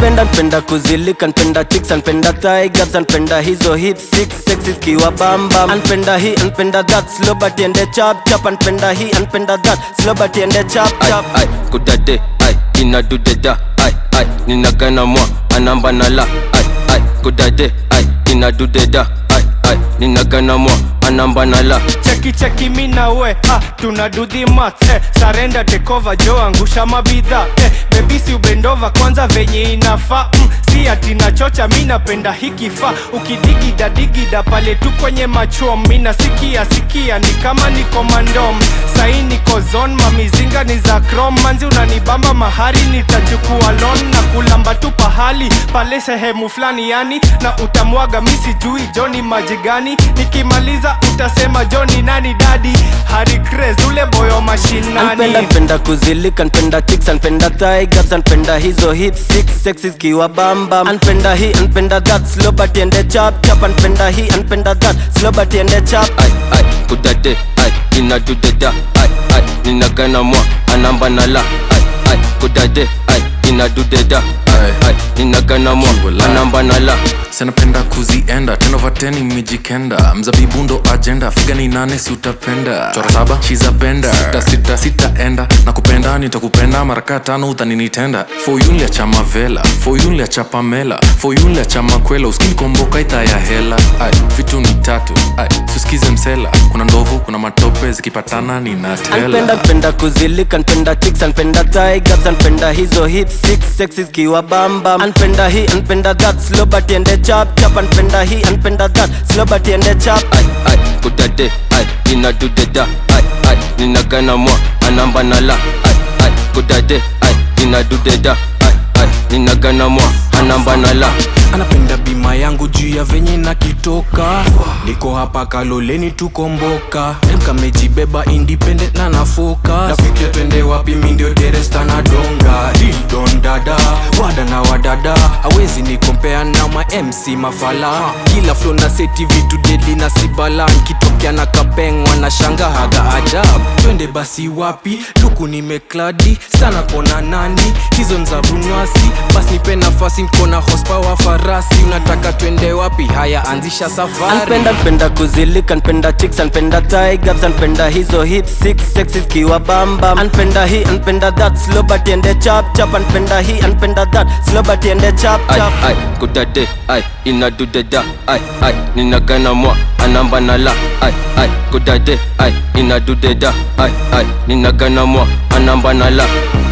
Anpenda npenda kuzilika npenda chicks anpenda tigers anpenda hizo hip six sexy kiwa bamba anpenda hii anpenda that slow but ende chap chap anpenda hii anpenda that slow but ende chap ai chap ai kudade ai inadudeda ai ai ninagana mwa anamba nala ai ai kudade ai inadudeda ai ai ninagana mwa anamba nala cheki cheki mi na we ah, tuna do the math eh, sarenda tekova jo angusha mabidha eh, bebisi ubendova kwanza venye inafaa mm, si ati nachocha mi napenda hikifaa ukidigida digida pale tu kwenye machom mi nasikia sikia ni kama niko mandom sai niko zon mamizinga ni za krom manzi unanibamba mahari nitachukua lon na kulamba tu pahali pale sehemu fulani yani na utamwaga mi sijui joni maji gani nikimaliza utasema joni nani dadi hari craze ule boyo mashinani Anpenda npenda kuzilika npenda chicks anpenda tigers anpenda hizo hip six sexy kiwa bamba anpenda hii anpenda that slow but ende chap chap anpenda hii anpenda that slow but ende chap ai ai kudade ai inadudeda ai ai ninagana mwa anamba nala ai ai kudade ai inadudeda ai ai ninagana mwa anamba nala sanapenda kuzienda tenovateni mijikenda mzabibu ndo ajenda figa ni nane si utapenda chora saba shizapenda sita sita sitaenda na kupenda nitakupenda maraka tano utaninitenda foyunlia cha mavela foyunlia cha pamela foyunlia cha makwela uskinikomboka ita ya hela ai vitu ni tatu ai suskize msela kuna ndovu kuna matope zikipatana Anpenda ninatela npenda kuzilika npenda chicks anpenda tigers anpenda hizo hip six sexy kiwa bamba anpenda hii anpenda that slow but ende chap chap anpenda hii anpenda that slow but ende chap ai ai kudade ai inadudeda ai ai ninagana mwa anamba nala ai ai kudade ai inadudeda ai ai ninagana mwa anamba nala anapenda bima yangu juu ya venye na kitoka niko hapa kaloleni tukomboka kamejibeba independent na nafoka nafikia twende wapi mindio deresta na donga didon dada wada na wadada hawezi nikompea na ma mc mafala kila flo na seti vitu deli na sibala nkitokea na kapengwa na shanga haga ajab twende basi wapi luku nimekladi sana kona nani hizo nzabunwasi basi nipe nafasi mkona hospawa farasi unataka twende wapi haya anzisha safari Anpenda npenda kuzilika npenda chicks anpenda tigers anpenda hizo hip six sexy kiwa bamba anpenda hii anpenda that slow but ende chap chap anpenda hii anpenda that slow but ende chap ai chap ai kudade ai inadudeda ai ai ninagana mwa anamba nala ai ai kudade ai inadudeda ai ai ninagana mwa anamba nala